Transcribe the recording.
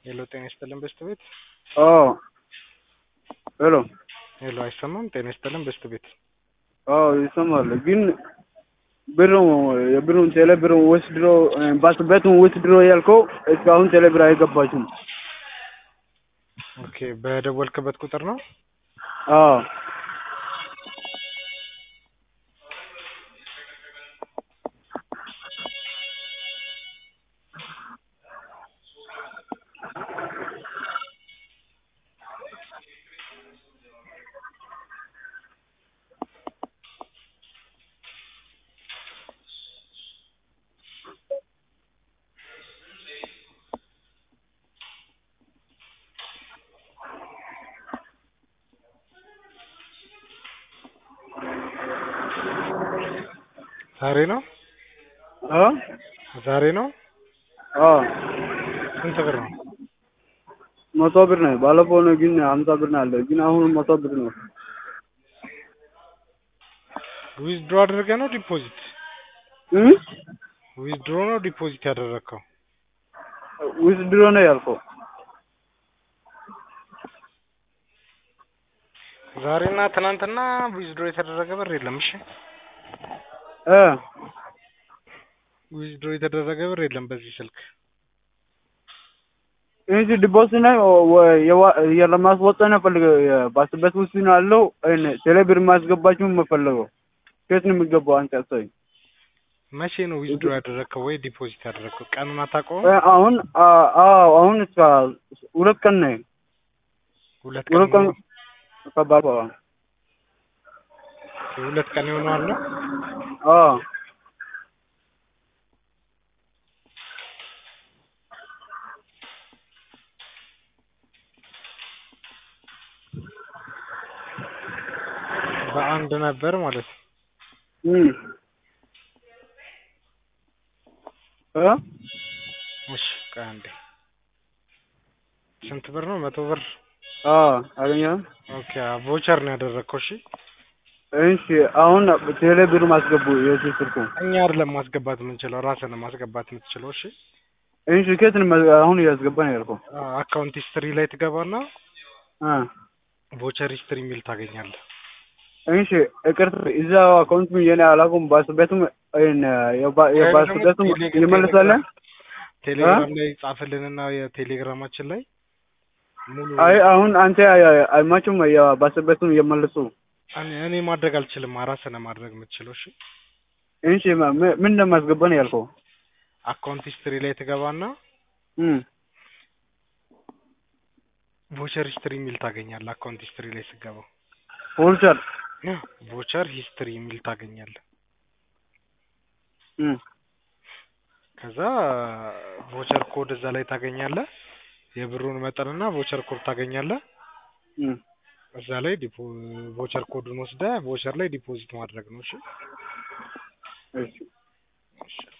ሄሎ ጤና ይስጥልን በስት ቤት አዎ ሄሎ ሄሎ አይሰማም? ጤና ይስጥልን በስት ቤት አዎ ይሰማል። ግን ብሩ የብሩን ቴሌ ብሩን ወስድሮ ባስበቱን ወስድሮ ያልከው እስካሁን ቴሌ ብር አይገባችሁም። ኦኬ በደወልክበት ቁጥር ነው? አዎ ዛሬ ነው አ ዛሬ ነው። አዎ ስንት ብር ነው? መቶ ብር ነው። ባለፈው ነው ግን ሀምሳ ብር ነው ያለው ግን አሁን መቶ ብር ነው። ዊዝድሮ አድርገህ ነው ዲፖዚት? እ ዊዝድሮ ነው ዲፖዚት ያደረግከው? ዊዝድሮ ነው ያልከው። ዛሬና ትናንትና ዊዝድሮ የተደረገ ብር የለም። እሺ እ ዊዝድሮ የተደረገ ብር የለም በዚህ ስልክ። እንጂ ዲፖዚት ነው ወይ ለማስወጣት ነው ፈልገው ባስበት ውስጥ ነው ያለው። እኔ ቴሌ ብር ማስገባችሁ የምፈልገው ከየት ነው የሚገባው? አንተ አሳይ። መቼ ነው ዊዝድሮ ያደረግከው ወይ ዲፖዚት ያደረግከው? ቀኑን አታውቀውም? እ አሁን አዎ አሁን እስከ ሁለት ቀን ነው ሁለት ሁለት ቀን ቀን ከባባ ሁለት ቀን ይሆነዋል ነው? አዎ በአንድ ነበር ማለት ነው። እም እ እሺ ቆይ አንዴ ስንት ብር ነው? መቶ ብር አዎ አገኘህ? ኦኬ ቮቸር ነው ያደረግከው? እሺ እሺ አሁን ቴሌ ብር ማስገቡ የዚህ ስልኩ እኛ አይደለም ማስገባት የምንችለው ራስህ ነው ማስገባት የምትችለው። እሺ እሺ ከየት ነው አሁን እያስገባ ነው ያልከው? አካውንት ሂስትሪ ላይ ትገባና አ ቮቸር ሂስትሪ የሚል ታገኛለህ። እሺ ይቅርታ እዛ አካውንት የኔ አላውቅም። ባስበቱም እን የባስበቱም ይመልሳል። ቴሌግራም ላይ ጻፍልንና የቴሌግራማችን ላይ ሙሉ አይ አሁን አንተ አይማችሁም የባስበቱም የመልሱ እኔ እኔ ማድረግ አልችልም። ራስህ ነህ ማድረግ የምትችለው። እሺ እሺ ምን እንደማስገባ ነው ያልከው? አካውንት ሂስትሪ ላይ ትገባና እም ቮቸር ሂስትሪ የሚል ታገኛለህ። አካውንት ሂስትሪ ላይ ስገባ ሆልቸር ቮቸር ሂስትሪ የሚል ታገኛለህ። እም ከዛ ቮቸር ኮድ እዛ ላይ ታገኛለህ። የብሩን መጠንና ቮቸር ኮድ ታገኛለህ። እም እዛ ላይ ዲፖ ቮቸር ኮዱን ወስደህ ቮቸር ላይ ዲፖዚት ማድረግ ነው። እሺ እሺ እሺ